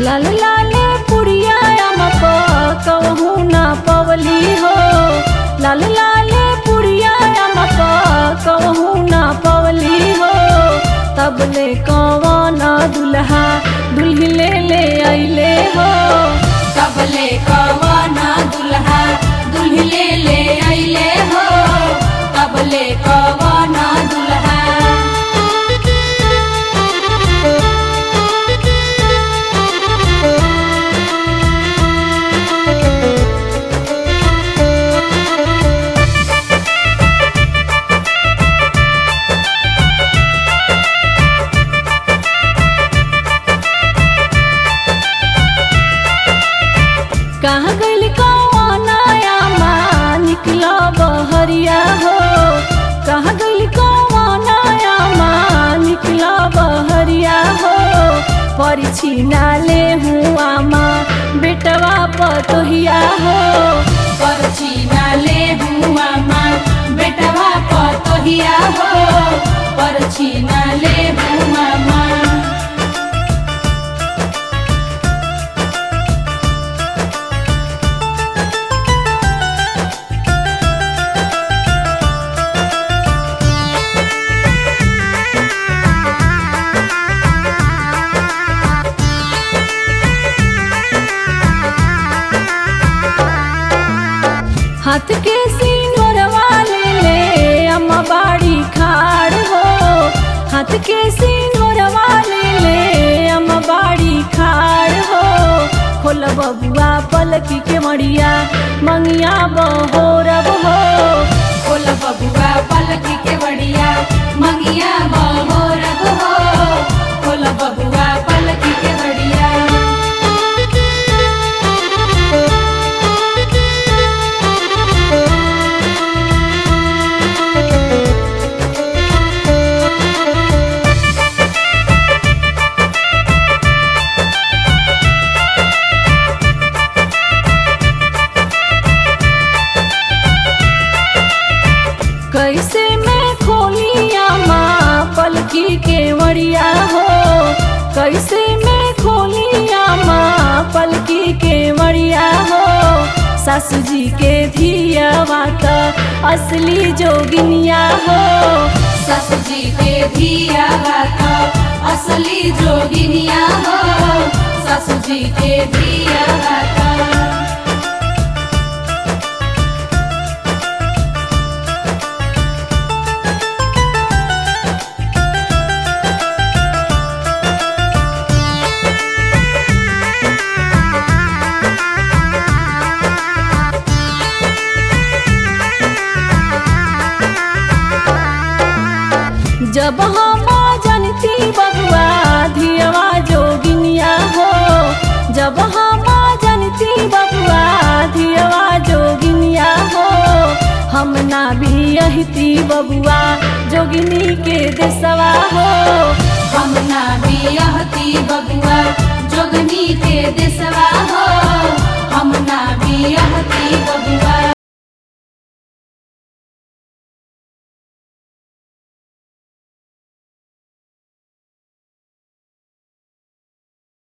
लाल लाल पुड़िया अमप कहूँ ना पवली हो लाल लाल पुड़िया अमप कहूँ ना पवली हो तब ले कवन दुल्हा दुल्ही ले ले अइले हो कबले कवना दुल्हा दुल्ही ले ले अइले हो कबले कवना दुल्हा कहाँ गइल कवनाया माँ निकला बहरिया हो कहाँ गइल कवनाया माँ निकला बहरिया हो परिछी नाले हुआ माँ बेटवा पतोहिया हो परछी नाले हुआ माँ बेटवा पतोहिया हो परछी नाले हुआ माँ हाथ के सिंगरवा ले ले अम्मा बाड़ी खाड़ हो हाथ के सिंगरवा ले ले अम्मा बाड़ी खाड़ हो खोल बबुआ पलकी के मड़िया मंगिया बहोरब हो खोल बबुआ पलकी के बढ़िया मंगिया बहोरब हो खोल बबुआ पलकी के बढ़िया कैसे मैं खोलिया माँ पलकी के मड़िया हो कैसे मैं खोलिया माँ पलकी के मड़िया हो सासू जी के धिया माता असली जोगिनिया हो ससु जी के धिया बात असली जोगिनिया हो ससु जी के धिया बात जब हम जनती बबुआ धियवा जोगिनिया हो जब हम जनती बबुआ धियवा जोगिनिया हो हम ना भी यही बबुआ जोगिनी के देसवा हो